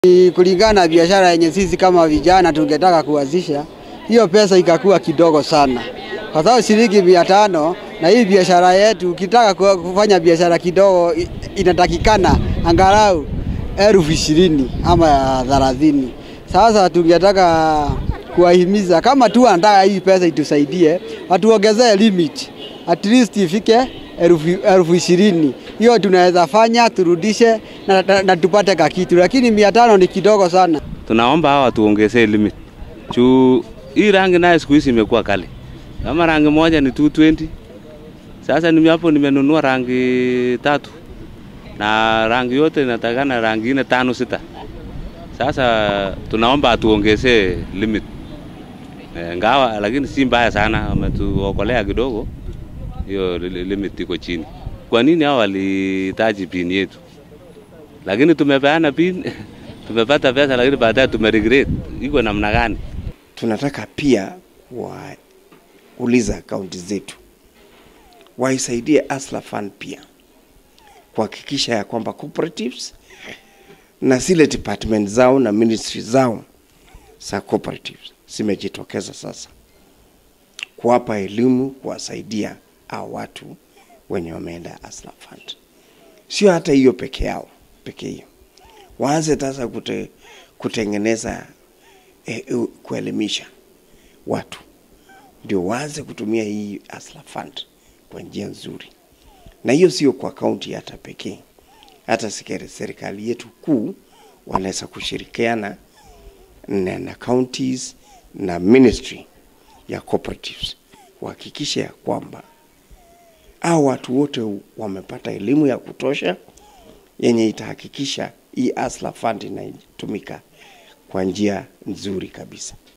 Ni kulingana na biashara yenye sisi kama vijana tungetaka kuanzisha, hiyo pesa ikakuwa kidogo sana, kwa sababu shilingi mia tano na hii biashara yetu, ukitaka ku- kufanya biashara kidogo i- inatakikana angalau elfu ishirini ama thelathini. Sasa tungetaka kuwahimiza kama tu anataka hii pesa itusaidie, watuongezee limit at least ifike elfu elfu ishirini. Hiyo tunaweza fanya turudishe na, na, na tupate kakitu, lakini mia tano ni kidogo sana. Tunaomba hawa watuongezee limit juu hii rangi nayo siku hizi imekuwa kali. Kama rangi moja ni 220 sasa nime hapo nimenunua rangi tatu na rangi yote inatakana rangi nne tano sita. Sasa tunaomba atuongezee limit e, ngawa lakini si mbaya sana, ametuokolea kidogo, hiyo li- limit iko chini. Kwa nini hao walihitaji pin yetu? Lakini tumepeana pin tumepata pesa, lakini baadaye tumeregret. Iko namna gani? tunataka pia wauliza akaunti zetu waisaidie Asla Fund pia kuhakikisha ya kwamba cooperatives na zile department zao na ministry zao za cooperatives zimejitokeza sasa kuwapa elimu, kuwasaidia hao watu wenye wameenda Asla Fund. Sio hata hiyo peke yao peke hiyo, waanze sasa kute, kutengeneza eh, eh, kuelimisha watu ndio waanze kutumia hii Asla Fund kwa njia nzuri, na hiyo sio kwa kaunti hata pekee, hata sikere- serikali yetu kuu wanaweza kushirikiana na, na counties na ministry ya cooperatives kuhakikisha ya kwamba hao watu wote wamepata elimu ya kutosha yenye itahakikisha hii Asla Fund inatumika kwa njia nzuri kabisa.